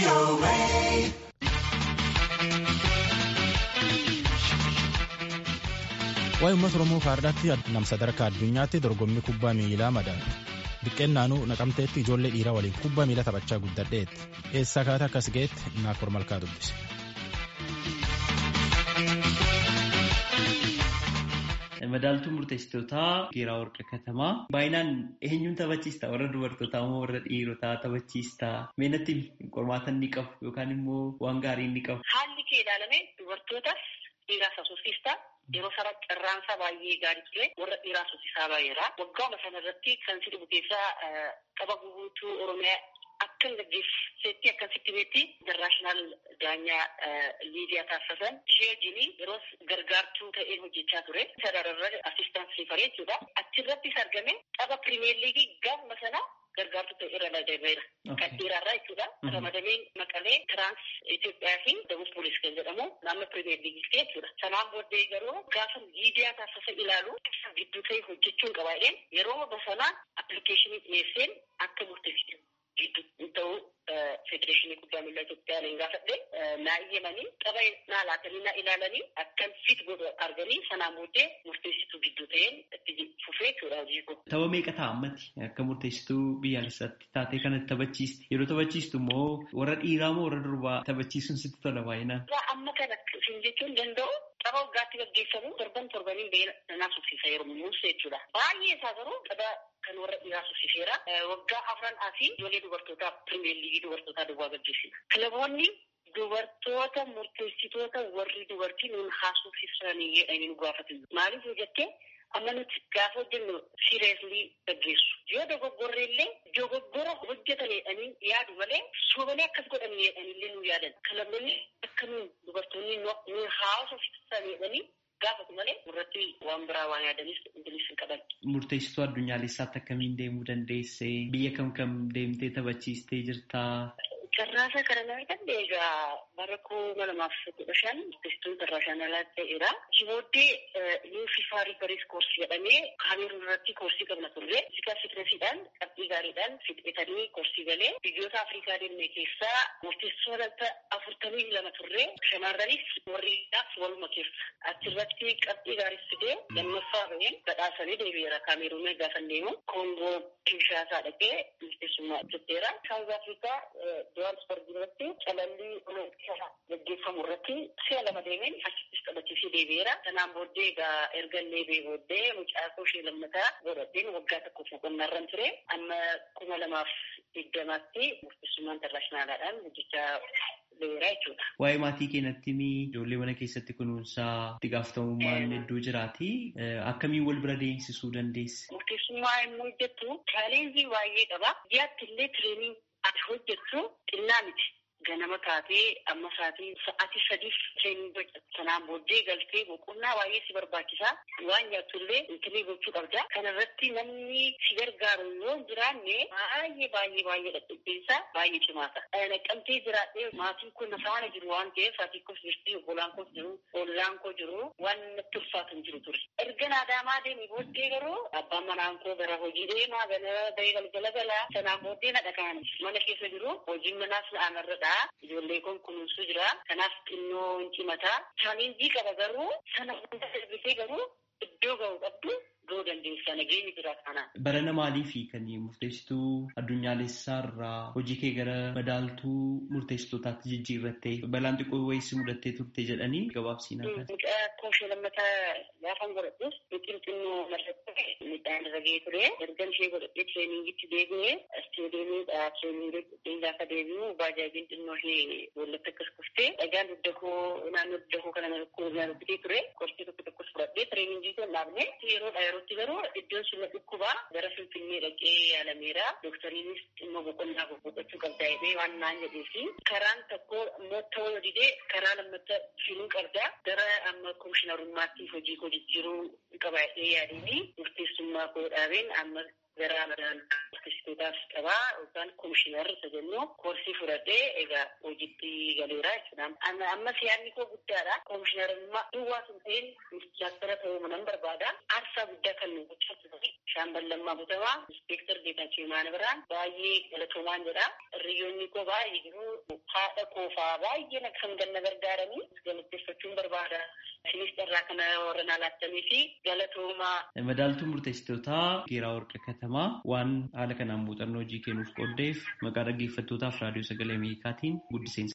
Waa'ee uummata Oromoo faardaatti nam sadarkaa addunyaatti dorgommii kubbaa miilaa madaala. Diqqeen naanuu naqamteetti ijoollee dhiiraa waliin kubbaa miilaa taphachaa guddadheetti. Eessaa kaata akkas ga'eetti naaf malkaa dubbise. Madaaltuu murteessitootaa Geeraa Warqa Katamaa. Baay'inaan eenyuun taphachiista? Warra dubartootaa moo warra dhiirotaa taphachiista? Meenatti qormaata ni qabu yookaan immoo waan gaarii ni qabu? Haalli kee ilaalame dubartootas dhiiraas asuusiista. Yeroo sana carraansaa baay'ee gaarii ture. Warra dhiiraa asuusisaa baay'eedha. Waggaama sana irratti kan si dhibu keessaa qaba guutuu Oromiyaa akkan gaggeessetti akkasitti beetti internaashinaal daanyaa liidiyaa taasisan ishee wajjin yeroo gargaartuu ta'ee hojjechaa ture. Sarararra assistaansii faree jechuudha. Achirrattis argame tapha pirimeer liigii gaafuma sana gargaartuu ta'e irra nadameera. Kan dhiiraarraa jechuudha. Ramadameen maqalee tiraans Itoophiyaa fi Dabus Poolis kan jedhamu naannoo pirimeer liigii jechuudha. Sanaan booddee garuu gaafa liidiyaa taasisa ilaalu gidduu ta'e hojjechuun qabaa'een yeroo basanaa appilikeeshinii dhiyeesseen akka murteessitu. gidduu ta'uu federeeshinii kubbaa miilaa Itoophiyaa niin gaafadhe naa iyyamanii tapha naa laatanii naa ilaalanii akkan fit godhu arganii sanaan booddee murteessituu gidduu ta'een itti fufee jechuudha hojii koo. Tapha meeqa ta'a ammatti akka murteessituu biyyaalessaatti taatee kanatti taphachiiste yeroo taphachiistu immoo warra dhiiraa moo warra durbaa taphachiisuun sitti tola baay'inaan. Amma kana isin jechuun danda'u tapha waggaatti gaggeeffamu torban torbaniin ba'ee naa suffisa yeroo muumsa jechuudha. Baay'ee isaa garuu tapha kan warra dhiiraa suffisiseera. Waggaa afran asii ijoollee dubartootaa pirimeer liigii dubartootaa duwwaa gaggeessina. Kilaboonni dubartoota murteessitoota warri dubartii nuun haasofsiisanii jedhanii nu gaafatan. Maaliif yoo jettee amma nuti gaafa hojjennu siireeslii gaggeessu. Yoo dogoggorre illee dogoggora hojjetan jedhanii yaadu malee sobalee akkas godhan jedhanillee nu yaadan. Kilaboonni akka nuun dubartoonni nuun haasofsiisan jedhanii gaafatu malee irratti waan biraa waan yaadanis ingilis hin qaban. Murteessituu addunyaalessaatti akkamiin deemuu dandeesse? Biyya kam kam deemtee taphachiistee jirtaa? Carraasaa kana nama danda'e egaa bara kuma lamaaf kudha shan murteessituun internaashinaalaatti ta'eera. Booddee niw fifaa riifaris koorsii jedhamee kaameruun irratti koorsii qabna turre. Fiizikaa fitinesiidhaan qabxii gaariidhaan fixetanii koorsii galee biyyoota Afrikaa deemne keessaa murteessitoota afurtamii lama turre. Shamarranis warriidhaaf waluma keessa. Achirratti qabxii gaarii fidee lammaffaa baheen badhaasanii deebi'eera kaameruun gaafa deemu. Koongoo Kinshaasaa dhaqee murteessummaa hojjetteera. Saawuz Afrikaa Johannesburg irratti calallii gaggeeffamu irratti si'a lama deemeen achittis taphachiisee deebi'eera. Kanaan booddee egaa erga illee booddee mucaa koo ishee lammataa godhadheen waggaa tokko boqonnaa irra ture. Amma kuma lamaaf digdamaatti murteessummaa intarnaashinaalaadhaan hojjechaa beera jechuudha. Waa'ee maatii keenyatti ijoollee mana keessatti kunuunsaa itti gaafatamummaan hedduu jiraati. Akkamiin wal bira deemsisuu dandeessi? Murteessummaa yommuu hojjettu chaalenjii baay'ee qaba. Biyyaatti illee tireenii ati hojjettu xinnaa miti. Ganama taatee amma sa'aatii sa'aatii sadiif tireenii hojjetu. Sanaan booddee galtee boqonnaa baay'ee si barbaachisa. Waan nyaattu illee intalii gochuu qabda. Kana irratti namni si gargaaru yoo jiraanne baay'ee baay'ee baay'ee dhadhabbiinsa baay'ee cimaata. Naqqamtee jiraadhee maatiin kun na faana jiru waan ta'eef haati koos jirti obbolaan koos jiru ollaan koo jiru waan natti ulfaatu hin jiru ture. Erga naadaamaa deemee booddee garuu abbaan manaan koo gara hojii deemaa gara bahee galgala galaa sanaan booddee na dhaqaan mana keessa jiru hojiin manaas na aanarradha. Ijoollee kun kunuunsuu jira. Kanaaf xinnoo hin cimataa. Chaalenjii qaba garuu sana hunda darbisee garuu iddoo ga'u qabdu ga'uu dandeessa. Nageenyi jira kana. Barana maaliifi kan murteessituu addunyaalessaa irraa hojii kee gara madaaltuu murteessitootaatti jijjiirrattee balaan xiqqoo wayii mudattee turte jedhanii gabaabsiinaa kan. Mucaa koomishee lammataa gaafan godhadhus biqil xinnoo mallattee midhaan irra ga'ee ture. Ergan ishee godhadhee tireeningitti deebi'ee isteediyeemiidha tireeningii gaafa deebi'u baajaajiin xinnoo ishee boollatti akkas kuftee dhagaan dugda koo naannoo dugda koo kana na rukkutee ture. Qorsii tokko tokkos fudhadhee tireeningii kan dhaabne yeroodha yerootti garuu iddoon sun dhukkubaa gara finfinnee dhaqee yaalameera. Doktariinis dhimma boqonnaa boqochuu qabda jedhee waan naan jedhee fi karaan tokko immoo ta'uu didee karaa lammatta filuu qabda. Gara amma komishinarummaatti hojii koo jijjiiruu qaba jedhee yaadanii murteessummaa koo dhaabeen amma gara madaaltuu artiistootaaf qabaa yookaan komishinar isa jennu koorsii fudhadhee egaa hojiitti galeera jechuudha. Ammas yaadni koo guddaadha. Komishinarummaa duwwaa sun ta'een ministeera ta'uu nan barbaada. Aarsaa guddaa kan nu gochatu shaambal lammaa butamaa inspektar Geetaachoo Imaana biraan baay'ee galatoomaan jedha. Hiriyyoonni koo baay'ee jiru haadha koofaa baay'een akkam ganna gargaaranii galateeffachuun barbaada. Isinis carraa kana warra naa laattanii fi galatoomaa. Madaaltuu murteessitootaa Geeraa Warqa Katamaa waan haala kanaan muuxannoo hojii kennuuf qooddeef maqaa dhaggeeffattootaaf raadiyoo sagalee Ameerikaatiin guddiseensa.